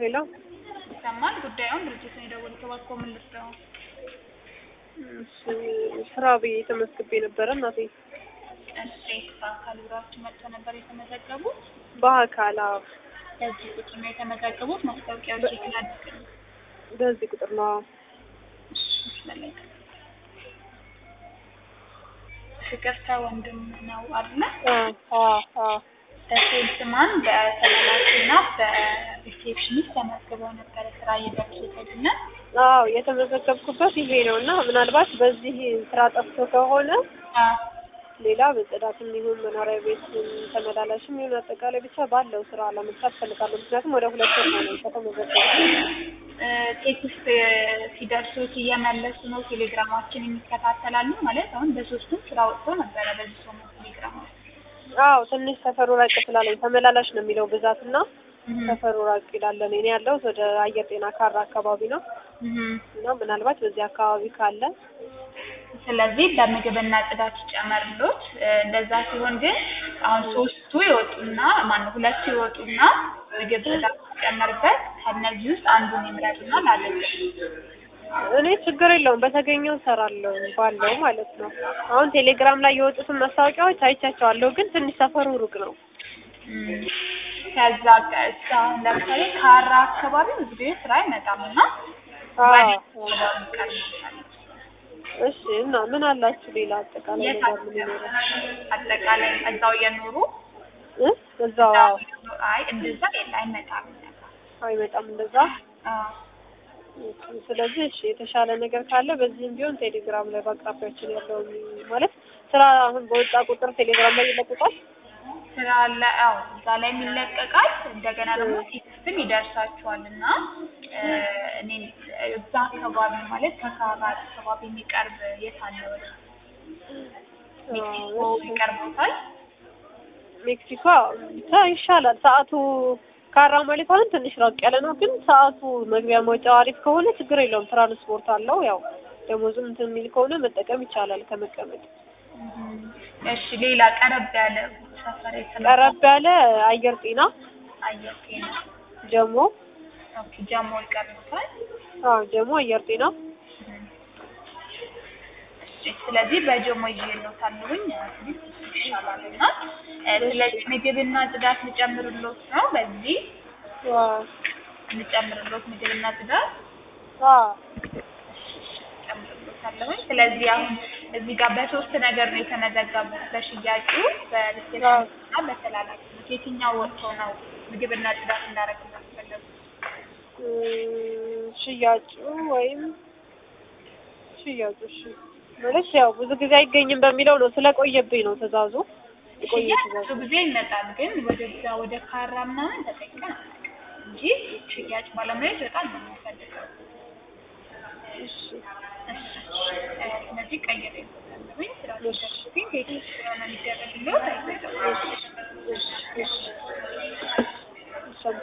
ሄሎ ይሰማል። ጉዳዩን ድርጅቱን የደወሉት እባክዎ ምን ልርዳው? እሺ፣ ስራ ብዬ ተመዝግቤ ነበረ እናቴ። እሺ በአካል ቢሮአችን መጥተው ነበር የተመዘገቡት? በአካል አዎ፣ በዚህ ቁጥር ነው የተመዘገቡት? ማስታወቂያዎች የተላልቅ በዚህ ቁጥር ነው። አዎ። ፍቅርተ ወንድም ነው አይደለ? አዎ፣ አዎ፣ አዎ። በሴልስማን በተመላኪና በሪሴፕሽኒስት ተመዝግበው ነበረ ስራ እየደረሱትና አዎ የተመዘገብኩበት ይሄ ነው እና ምናልባት በዚህ ስራ ጠፍቶ ከሆነ ሌላ በጽዳትም ይሁን መኖሪያ ቤት ተመላላሽም ይሁን አጠቃላይ ብቻ ባለው ስራ ለመስራት ፈልጋለሁ። ምክንያቱም ወደ ሁለት ወር ነው ከተመዘገብኩ። ቴክስት ሲደርሱት እየመለሱ ነው። ቴሌግራማችን የሚከታተላሉ ማለት አሁን በሶስቱም ስራ ወጥቶ ነበረ በዚህ ሰሞን ቴሌግራም አዎ ትንሽ ሰፈሩ ራቅ ስላለኝ ተመላላሽ ነው የሚለው ብዛት እና ሰፈሩ ራቅ ይላለን። እኔ ያለሁት ወደ አየር ጤና ካራ አካባቢ ነው እና ምናልባት በዚህ አካባቢ ካለ ስለዚህ በምግብና ጽዳት ይጨመርሎት። እንደዛ ሲሆን ግን አሁን ሶስቱ ይወጡና ማነው ሁለቱ ይወጡና ምግብ ጽዳት ሲጨመርበት ከእነዚህ ውስጥ አንዱን ይምረጡና ላለበት እኔ ችግር የለውም በተገኘው እሰራለሁ ባለው ማለት ነው። አሁን ቴሌግራም ላይ የወጡትን ማስታወቂያዎች አይቻቸዋለሁ፣ ግን ትንሽ ሰፈሩ ሩቅ ነው። ከዛ እስከ አሁን ለምሳሌ ካራ አካባቢ ብዙ ጊዜ ስራ አይመጣም እና እሺ እና ምን አላችሁ ሌላ አጠቃላይ ነገር ምን ይኖራል? አጠቃላይ እዛው እየኖሩ እ እዛው አዎ አይ እንደዛ የለ አይመጣም። አይመጣም እንደዛ። አዎ ስለዚህ እሺ የተሻለ ነገር ካለ በዚህም ቢሆን ቴሌግራም ላይ በአቅራቢያችን ያለው ማለት ስራ አሁን በወጣ ቁጥር ቴሌግራም ላይ ይለቀቃል። ስራ አለ። አዎ እዛ ላይ ይለቀቃል። እንደገና ደግሞ ቴክስትም ይደርሳችኋል እና እኔ እዛ አካባቢ ማለት ከካራ አካባቢ የሚቀርብ የት አለ? ወደ ሜክሲኮ ይቀርቦታል። ሜክሲኮ ብቻ ይሻላል። ሰዓቱ ካራ ማለት አሁን ትንሽ ራቅ ያለ ነው፣ ግን ሰዓቱ መግቢያ መውጫው አሪፍ ከሆነ ችግር የለውም። ትራንስፖርት አለው። ያው ደሞዙም እንትን የሚል ከሆነ መጠቀም ይቻላል ከመቀመጥ። እሺ ሌላ ቀረብ ያለ ሰፈር የተመ ቀረብ ያለ አየር ጤና አየር ጤና ጀሞ ኦኬ ጀሞ ይቀርቦታል። አዎ ጀሞ አየር ጤና እሺ ስለዚህ በጀሞ ይዤልዎታለሁኝ ይሻላል እና ስለዚህ ምግብና ጽዳት ልጨምርልዎት ነው በዚህ ዋው ልጨምርልዎት ምግብና ጽዳት አዎ ጨምርልዎታለሁኝ ስለዚህ አሁን እዚህ ጋር በሶስት ነገር ነው የተመዘገቡት በሽያጩ በሪሴፕሽን እና በተላላኪ የትኛው ወጥቶ ነው ምግብና ጽዳት እንዳደረግላችሁ ፈለጉ ሽያጩ ወይም ሽያጩ እሺ ማለት ያው ብዙ ጊዜ አይገኝም በሚለው ነው ስለቆየብኝ ነው ትእዛዙ የቆየ ሽያጭ ትእዛዝ ብዙ ጊዜ ይመጣል ግን ወደዛ ወደ ካራ ምናምን ተጠቅመን አናውቅም እንጂ ሽያጭ ባለሙያዎች በጣም ነው የምንፈልገው እሺ እሺ ስለዚህ ቀይሬ ልዎታለሁኝ ስራ ሲደርስብኝ ቴክኒክ ስለሆነ የሚደረግልዎት አይዘገባም እሺ እሺ